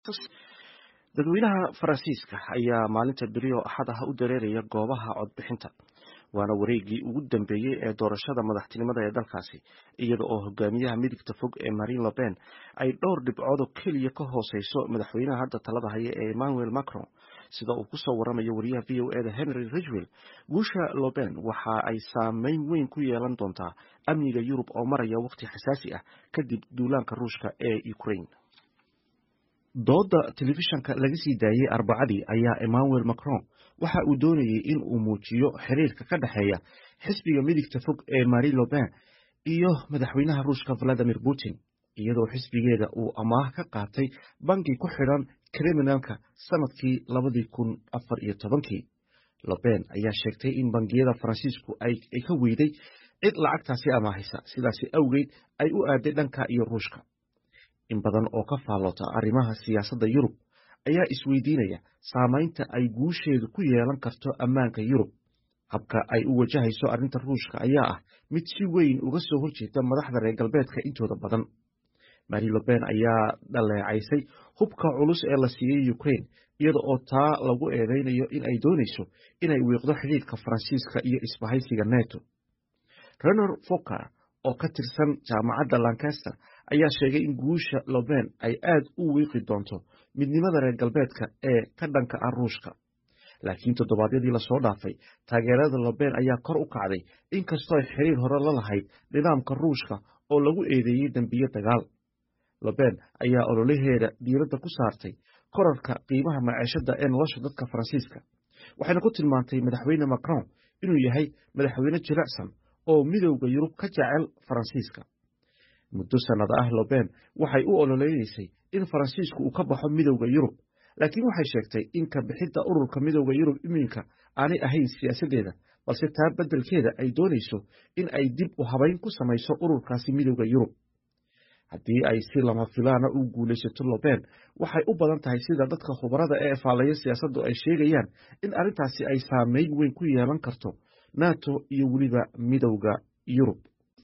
dadweynaha faransiiska ayaa maalinta beri oo axad ah u dareeraya goobaha codbixinta waana wareegii ugu dambeeyey ee doorashada madaxtinimada ee dalkaasi iyada oo hogaamiyaha midigta fog ee marine le pen ay dhowr dhibcood oo keliya ka hooseyso madaxweynaha hadda talada haya ee emmanuel macron sida uu kusoo waramayo wariyaha v o eda henry ridgwell guusha le pen waxa ay saameyn weyn ku yeelan doontaa amniga yurub oo maraya waqti xasaasi ah kadib duulaanka ruushka ee ukraine dooda telefishanka laga sii daayey arbacadii ayaa emmanuel macron waxa uu doonayey in uu muujiyo xiriirka ka dhexeeya xisbiga midigta fog ee marie le pen iyo madaxweynaha ruushka valadimir putin iyadoo xisbigeeda uu amaah ka qaatay bangi ku xidhan kriminalka sanadkii labadii kun afar iyo tobankii le pen ayaa sheegtay in bangiyada faransiisku ay ka weyday cid lacagtaasi amaahaysa sidaasi awgeed ay u aaday dhanka iyo ruushka in badan oo ka faallota arrimaha siyaasadda yurub ayaa isweydiinaya saamaynta ay guusheedu ku yeelan karto ammaanka yurub habka ay u wajahayso arrinta ruushka ayaa ah mid si weyn uga soo horjeeda madaxda reer galbeedka intooda badan marie le pen ayaa dhaleecaysay hubka culus ee la siiyey ukraine iyada oo taa lagu eedeynayo in ay doonayso inay wiiqdo xidhiidhka faransiiska iyo isbahaysiga neto renor foker oo ka tirsan jaamacadda lancaster ayaa sheegay in guusha le pen ay aad u wiiqi doonto midnimada reer galbeedka ee ka dhanka ah ruushka laakiin toddobaadyadii lasoo dhaafay taageerada le pen ayaa kor u kacday inkastoo ay xiriir hore la lahayd nidaamka ruushka oo lagu eedeeyey dembiye dagaal le pen ayaa ololaheeda diiradda ku saartay korarka qiimaha maciishada ee nolosha dadka faransiiska waxayna ku tilmaantay madaxweyne macron inuu yahay madaxweyne jilicsan oo midowda yurub ka jecel faransiiska muddo sannada ah le pen waxay u ololeynaysay in faransiisku uu ka baxo midowda yurub laakiin waxay sheegtay in ka bixidda ururka midowda yurub iminka aanay ahayn siyaasaddeeda balse taa beddelkeeda ay doonayso in ay dib u habayn ku samayso ururkaasi midowda yurub haddii ay si lama filaana u guulaysato le pen waxay u badan tahay sida dadka khubarada ee faallaya siyaasaddu ay sheegayaan in arrintaasi ay saameyn weyn ku yeelan karto nato iyo weliba midowda yurub